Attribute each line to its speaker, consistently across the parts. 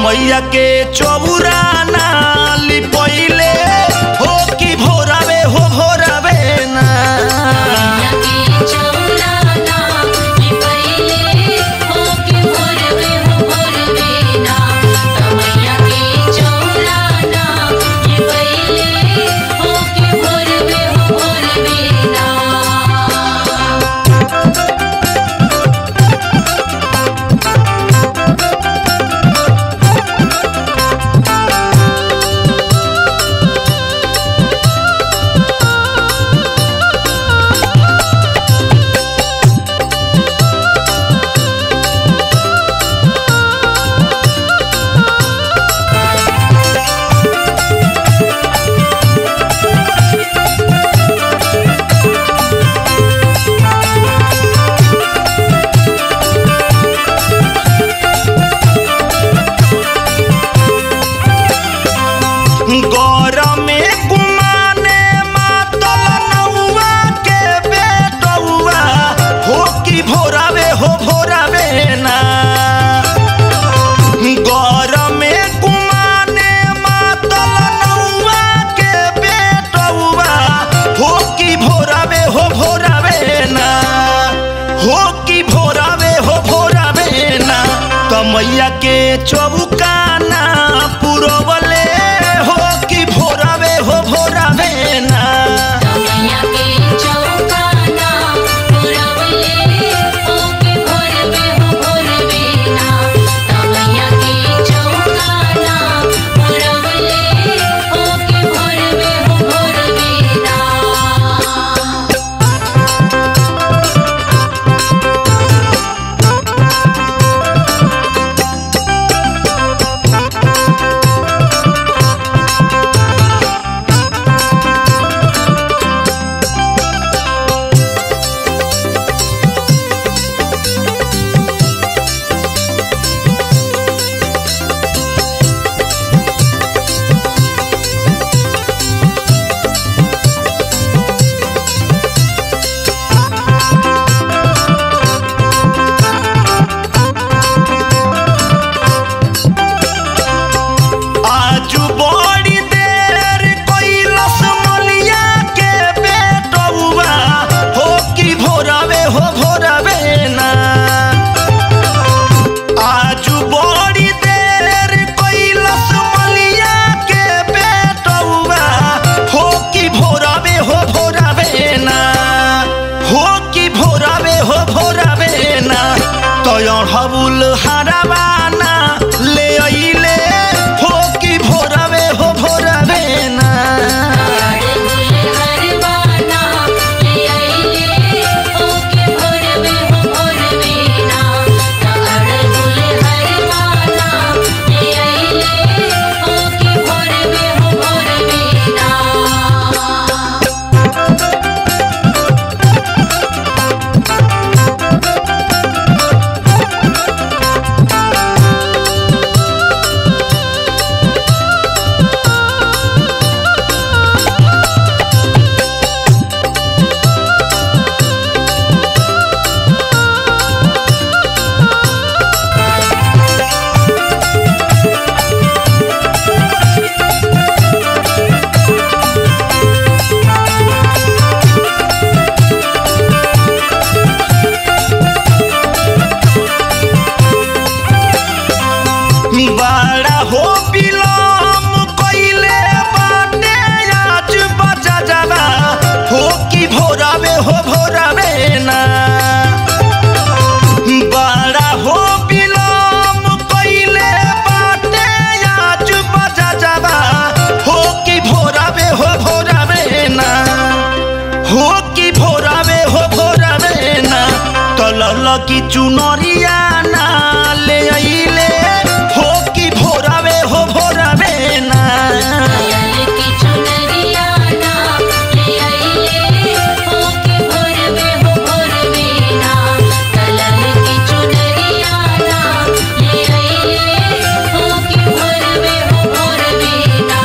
Speaker 1: मैया के चौबुरा नाली पहिले हो कि भोरावे हो भोरावे ना
Speaker 2: मैया के चौराना ये पहिले हो के भोरवे हो भोरवे ना मैया के चौराना ये पहिले हो के भोरवे हो भोरवे ना
Speaker 1: गौरमे कुमाने मातल नौआ के बेटौआ हो कि भोरावे हो भोरावे ना गौरमे कुमाने मातल नौआ के बेटौआ हो कि भोरावे हो भोरावे ना हो कि भोरावे हो भोरावे ना कमैया के चौबुकाना पुरवले हो कि भोरावे हो भोरावे ना
Speaker 2: मैया के चौकाना पुरवले हो के भोरवे हो भोरवे ना मैया के चौकाना पुरवले हो के भोरवे हो भोरवे ना
Speaker 1: आजू बड़ी देर कैलस मलिया के बेटौआ हो कि भोरावे हो भोरावे ना आजू बड़ी देर कैलस मलिया के बेटौआ हो कि भोरावे हो भोरावे ना हो कि भोरावे हो भोरावे ना तयण हबुल हराबाना ले अइले हो कि भोरावे हो भोरावे ना
Speaker 2: हरवाना ले आइले हो के भोरवे हो भोरवे ना अड़गुल हरवाना ले आइले हो के भोरवे हो भोरवे ना
Speaker 1: बड़ा हो बिलम कइले बाटे आज बजा जावा हो कि भोरावे हो भोरावे ना बड़ा हो बिलम कइले बाटे आज बजा जावा हो कि भोरावे हो भोरावे ना हो कि भोरावे हो भोरावे ना तलल की चुनरिया ना ले अइले हो कि भोरावे हो भोरावे ना
Speaker 2: अयल की चुनरिया ना ले आइले हो के भोरवे हो भोरवे ना कलर की चुनरिया ना ले आइले हो के भोरवे हो भोरवे ना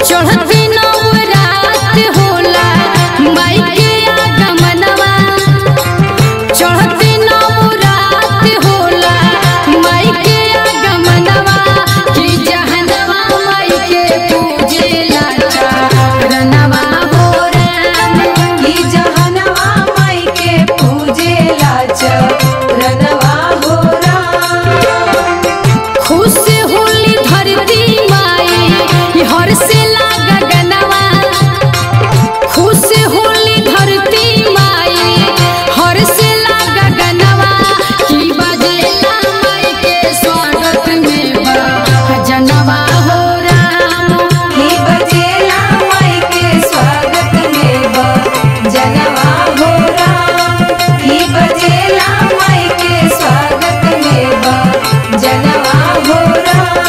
Speaker 3: चढ़ती नवरात होला माई के आगमनवा चढ़ती नवरात होला माई के आगमनवा कि जहनवा माई के पूजेला चरणवा हो राम
Speaker 2: की जहनवा माई के पूजेला चरणवा हो राम
Speaker 3: खुश होली धरती माई हर से लागा गनवा खुश होली धरती माई हर से लागा गनवा की बजेला माई के स्वागत में बा जनवा हो राम
Speaker 2: की बजेला माई के स्वागत में बा जनवा हो राम की बजेला माई के स्वागत में बा जनवा हो राम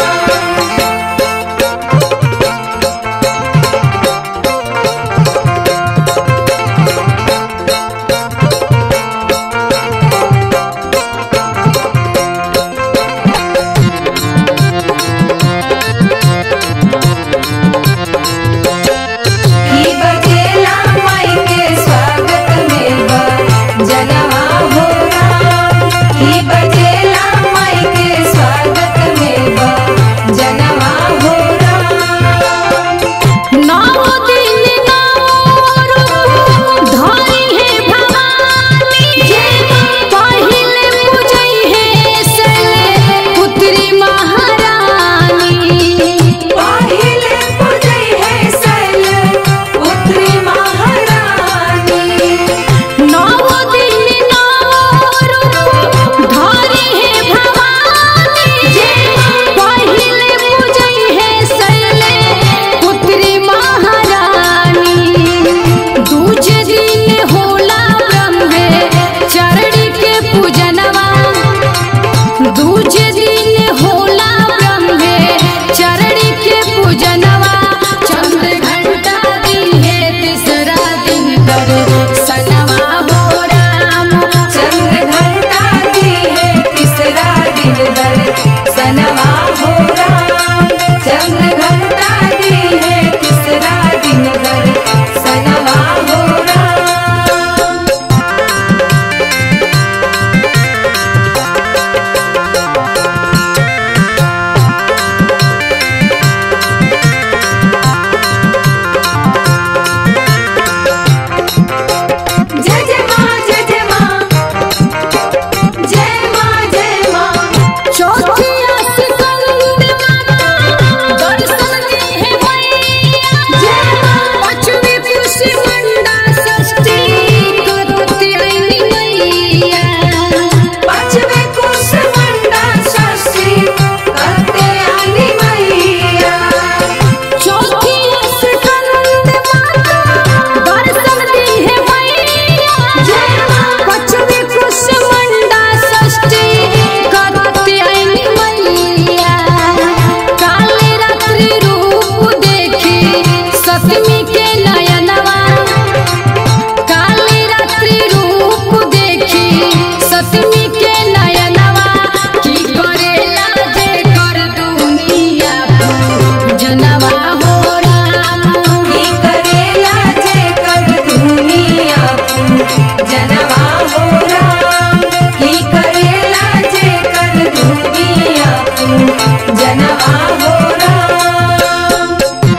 Speaker 2: की बजेला माई के स्वागत में बा जनवा हो राम की बजेला माई के स्वागत में बा जनवा हो राम
Speaker 3: नौ दिन नौ रूप धरी है भवानी पहिले पूजई है सले पुत्री महारानी
Speaker 2: पहिले पूजै है सल पुत्री महारानी
Speaker 3: नौ दिन नौ रूप धरी है भवानी पहिले पूजई है सले पुत्री महारानी दूजे दिन होला ब्रह्मे चरण के पूजनवा दूजे दिन होला ब्रह्मे चरण के पूजनवा चंद्र घंटा दिन है तीसरा दिन कर सनवा हो राम
Speaker 2: चंद्र घंटा दी है तीसरा दिन दर सनवा हो राम चंद्र घंटा दी है तीसरा दिन दर सनवा हो राम जय जय माँ जय जय माँ जय माँ जय माँ
Speaker 3: चौथी स्कंद माता दर्शन दी है मैया
Speaker 2: जय माँ
Speaker 3: पांचवी पुष्य मंडा षष्ठी कत्यायनी मैया
Speaker 2: पांचवे कुश मंडा षष्ठी करते आनी मैया
Speaker 3: चौथी स्कंद माता दर्शन दी है मैया
Speaker 2: जय माँ
Speaker 3: पांचवी पुष्य मंडा षष्ठी कत्यायनी मैया काले रात्रि रूप देखी सतमी के नयनवा काली रात्रि रूप देखी सतमी के नयनवा की करेला जे कर दुनिया जनवा हो राम
Speaker 2: की करेला जे कर दुनिया जनवा हो राम की करेला जे कर दुनिया जनवा हो राम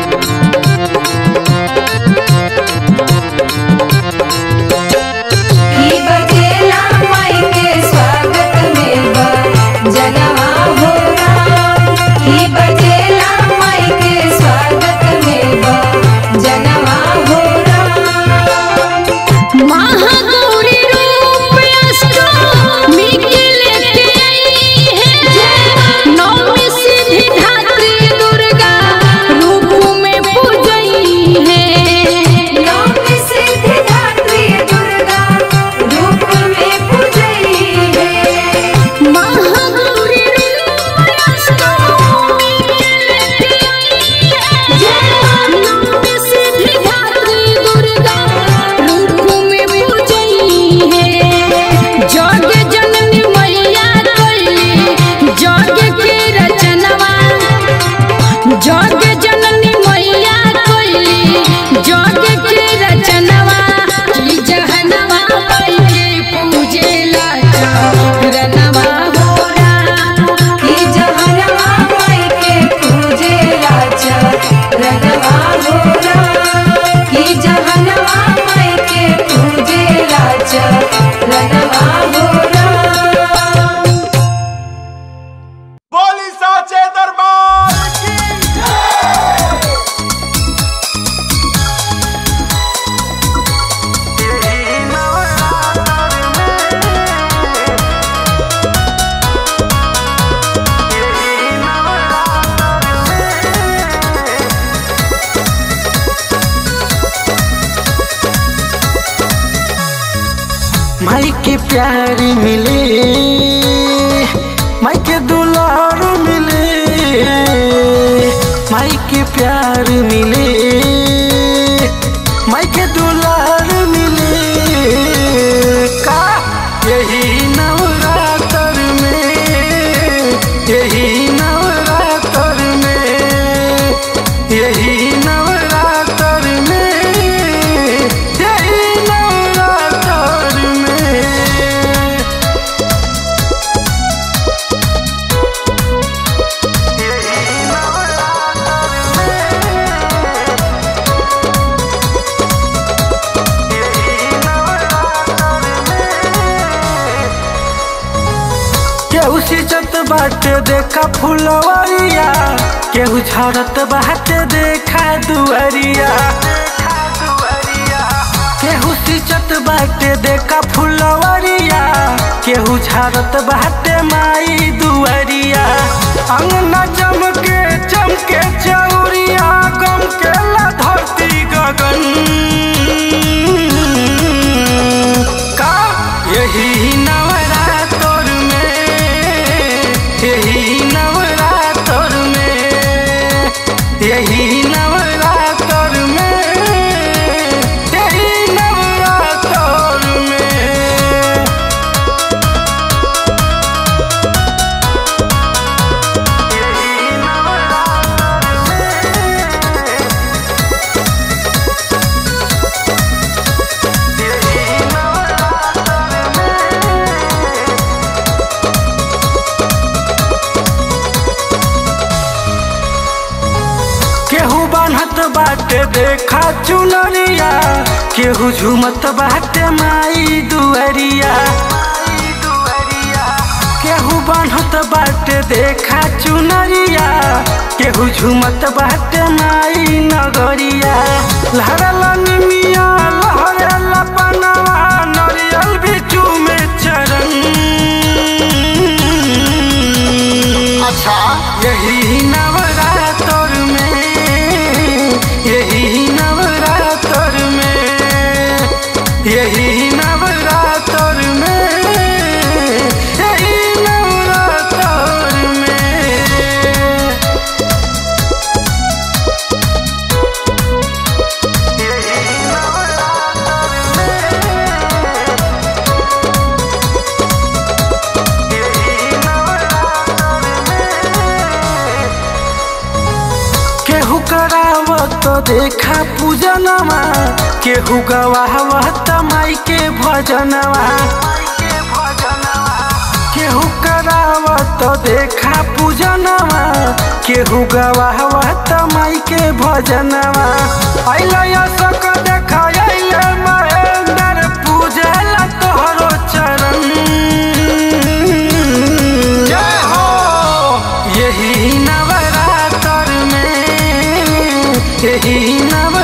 Speaker 2: की बजेला माई के स्वागत में बा जनवा हो राम की बजेला माई के स्वागत में बा जनवा हो राम
Speaker 3: महागौरी रूप अष्टमी के लेके आई है नौमी सिद्धि धात्री दुर्गा रूप में पूजई है
Speaker 2: नौमी सिद्धि धात्री दुर्गा रूप में पूजई है
Speaker 3: महागौरी रूप अष्टमी के लेके आई है नौमी सिद्धि धात्री दुर्गा रूप में पूजई है जग जननी मैया कइली जग के रचनवा जग जननी मैया
Speaker 4: के प्यार मिले माई के दुलार मिले माई के प्यार मिले माई के दुलार मिले का यही नवरात्र में यही नवरात्र में यही नवरात्र में यही नवरात्र में केहू सिचत बाटे देखा फुलवरिया केहू झरत बाटे देखा दुअरिया केहू सिचत बाटे देखा फुलवरिया केहू झरत बाटे माई दुअरिया अंगना चमके चमके चौरिया गम के ला धरती गगन का यही नवरात्र में यही नवरात्र में यही नवरात्र में यही नवरात्र में केहू बान्हत बाटे देखा चुनरिया केहू झुमत बाटे माई दुअरिया केहू बान्हत बाटे देखा चुनरिया केहू झुमत बाटे माई नगरिया लहरला निमिया लहरला पनवा नरियल बिचू में चरण
Speaker 1: अच्छा
Speaker 4: यही नवरात्र में यही नवरात्र में यही नवरात्र में यही नवरात्र में केहू करावत देखा पूजनवा केहू गवावत माई के भजनवा केहू करावत देखा पूजनवा केहू गवावत माई के भजनवा अइल सक देखा अइल महेंद्र पूजल तोहरो चरण जय हो यही नवरात्र में यही नव